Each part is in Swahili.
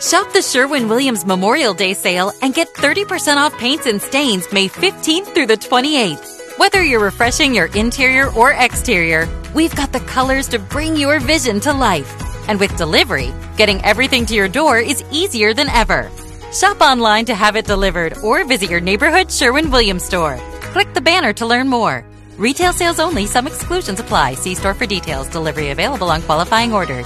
Shop the Sherwin Williams Memorial Day sale and get 30% off paints and stains May 15th through the 28th. Whether you're refreshing your interior or exterior, we've got the colors to bring your vision to life. And with delivery, getting everything to your door is easier than ever. Shop online to have it delivered or visit your neighborhood Sherwin Williams store. Click the banner to learn more. Retail sales only, some exclusions apply. See store for details. Delivery available on qualifying orders.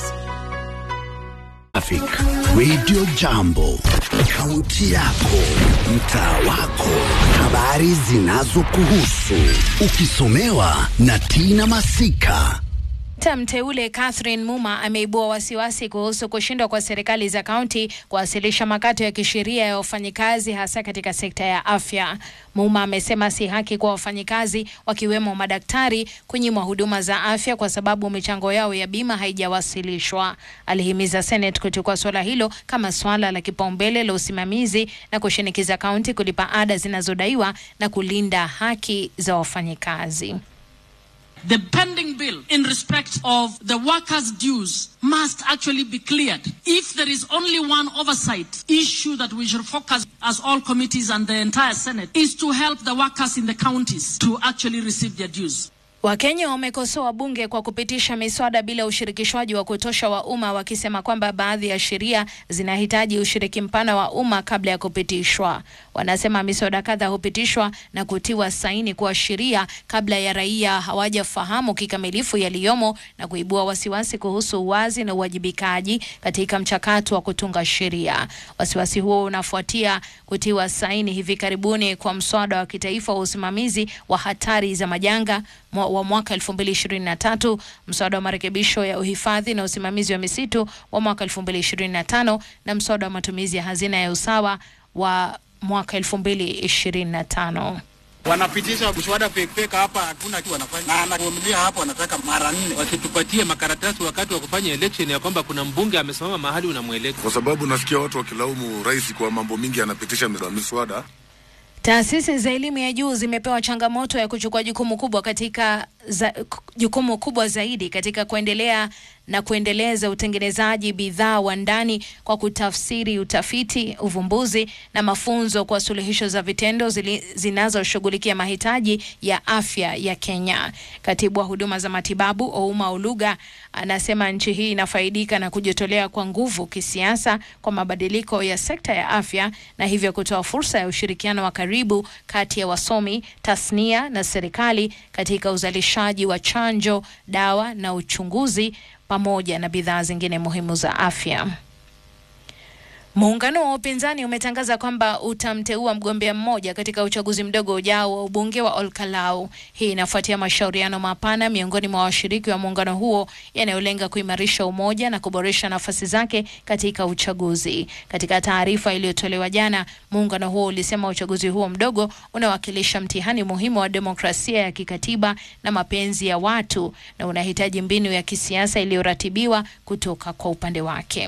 Traffic Radio Jambo, kaunti yako, mtaa wako, habari zinazokuhusu, ukisomewa na Tina Masika. Seneta mteule Catherine Muma ameibua wasiwasi kuhusu kushindwa kwa serikali za kaunti kuwasilisha makato ya kisheria ya wafanyikazi hasa katika sekta ya afya. Muma amesema si haki kwa wafanyikazi wakiwemo madaktari kunyimwa huduma za afya kwa sababu michango yao ya bima haijawasilishwa. Alihimiza Senate kuchukua suala hilo kama swala la kipaumbele la usimamizi na kushinikiza kaunti kulipa ada zinazodaiwa na kulinda haki za wafanyikazi. The pending bill in respect of the workers' dues must actually be cleared. If there is only one oversight issue that we should focus as all committees and the entire Senate is to help the workers in the counties to actually receive their dues. Wakenya wamekosoa bunge kwa kupitisha miswada bila ushirikishwaji wa kutosha wa umma, wakisema kwamba baadhi ya sheria zinahitaji ushiriki mpana wa umma kabla ya kupitishwa. Wanasema miswada kadha hupitishwa na kutiwa saini kuwa sheria kabla ya raia hawajafahamu kikamilifu yaliyomo na kuibua wasiwasi kuhusu uwazi na uwajibikaji katika mchakato wa kutunga sheria. Wasiwasi huo unafuatia kutiwa saini hivi karibuni kwa mswada wa kitaifa wa usimamizi wa hatari za majanga wa mwaka 2023, mswada wa marekebisho ya uhifadhi na usimamizi wa misitu wa mwaka 2025 na mswada wa matumizi ya hazina ya usawa wa mwaka 2025. Wanapitisha mswada pekepeke hapa, hakuna kitu wanafanya, na anavumilia hapo, wanataka mara nne. Wasitupatie makaratasi wakati wa kufanya election ya kwamba kuna mbunge amesimama mahali unamweleza, kwa sababu nasikia watu wakilaumu rais kwa mambo mingi anapitisha miswada. Taasisi za elimu ya juu zimepewa changamoto ya kuchukua jukumu kubwa katika za, jukumu kubwa zaidi katika kuendelea na kuendeleza utengenezaji bidhaa wa ndani kwa kutafsiri utafiti, uvumbuzi na mafunzo kwa suluhisho za vitendo zinazoshughulikia mahitaji ya afya ya Kenya. Katibu wa huduma za matibabu Ouma Oluga anasema nchi hii inafaidika na kujitolea kwa nguvu kisiasa kwa mabadiliko ya sekta ya afya na hivyo kutoa fursa ya ushirikiano wa karibu kati ya wasomi, tasnia na serikali katika uzalishaji wa chanjo, dawa na uchunguzi pamoja na bidhaa zingine muhimu za afya. Muungano wa upinzani umetangaza kwamba utamteua mgombea mmoja katika uchaguzi mdogo ujao wa ubunge wa Olkalau. Hii inafuatia mashauriano mapana miongoni mwa washiriki wa muungano huo yanayolenga kuimarisha umoja na kuboresha nafasi zake katika uchaguzi. Katika taarifa iliyotolewa jana, muungano huo ulisema uchaguzi huo mdogo unawakilisha mtihani muhimu wa demokrasia ya kikatiba na mapenzi ya watu na unahitaji mbinu ya kisiasa iliyoratibiwa kutoka kwa upande wake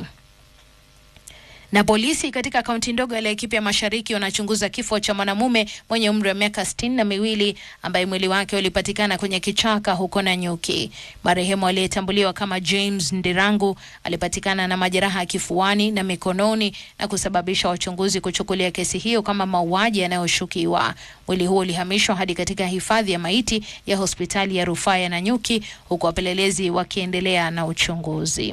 na polisi katika kaunti ndogo ya Laikipia Mashariki wanachunguza kifo cha mwanamume mwenye umri wa miaka sitini na miwili ambaye mwili wake ulipatikana kwenye kichaka huko Nanyuki. Marehemu aliyetambuliwa kama James Ndirangu alipatikana na majeraha ya kifuani na mikononi na kusababisha wachunguzi kuchukulia kesi hiyo kama mauaji yanayoshukiwa. Mwili huo ulihamishwa hadi katika hifadhi ya maiti ya hospitali ya rufaa ya Nanyuki huku wapelelezi wakiendelea na uchunguzi.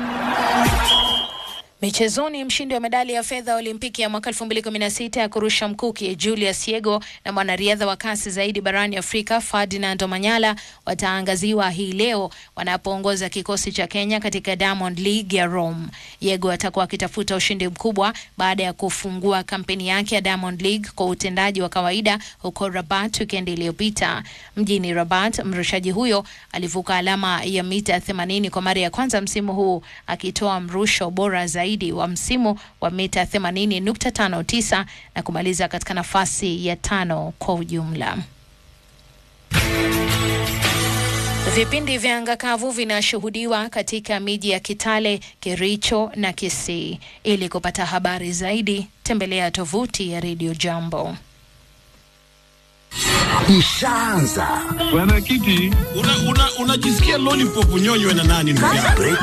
Michezoni, mshindi wa medali ya fedha Olimpiki ya mwaka 2016 ya kurusha mkuki Julius Yego na mwanariadha wa kasi zaidi barani Afrika Ferdinand Omanyala wataangaziwa hii leo wanapoongoza kikosi cha Kenya katika Diamond League ya Rome. Yego atakuwa akitafuta ushindi mkubwa baada ya kufungua kampeni yake ya Diamond League kwa utendaji wa kawaida huko Rabat wikendi iliyopita. Mjini Rabat, mrushaji huyo alivuka alama ya mita 80 kwa mara ya kwanza msimu huu akitoa mrusho bora zaidi wa msimu wa mita 80.59 na kumaliza katika nafasi ya tano kwa ujumla. Vipindi vya anga kavu vinashuhudiwa katika miji ya Kitale, Kericho na Kisii. Ili kupata habari zaidi, tembelea tovuti ya Radio Jambo. Ishaanza Bwana Kiti, unajisikia una, una lollipop unyonywe na nani ndugu yangu?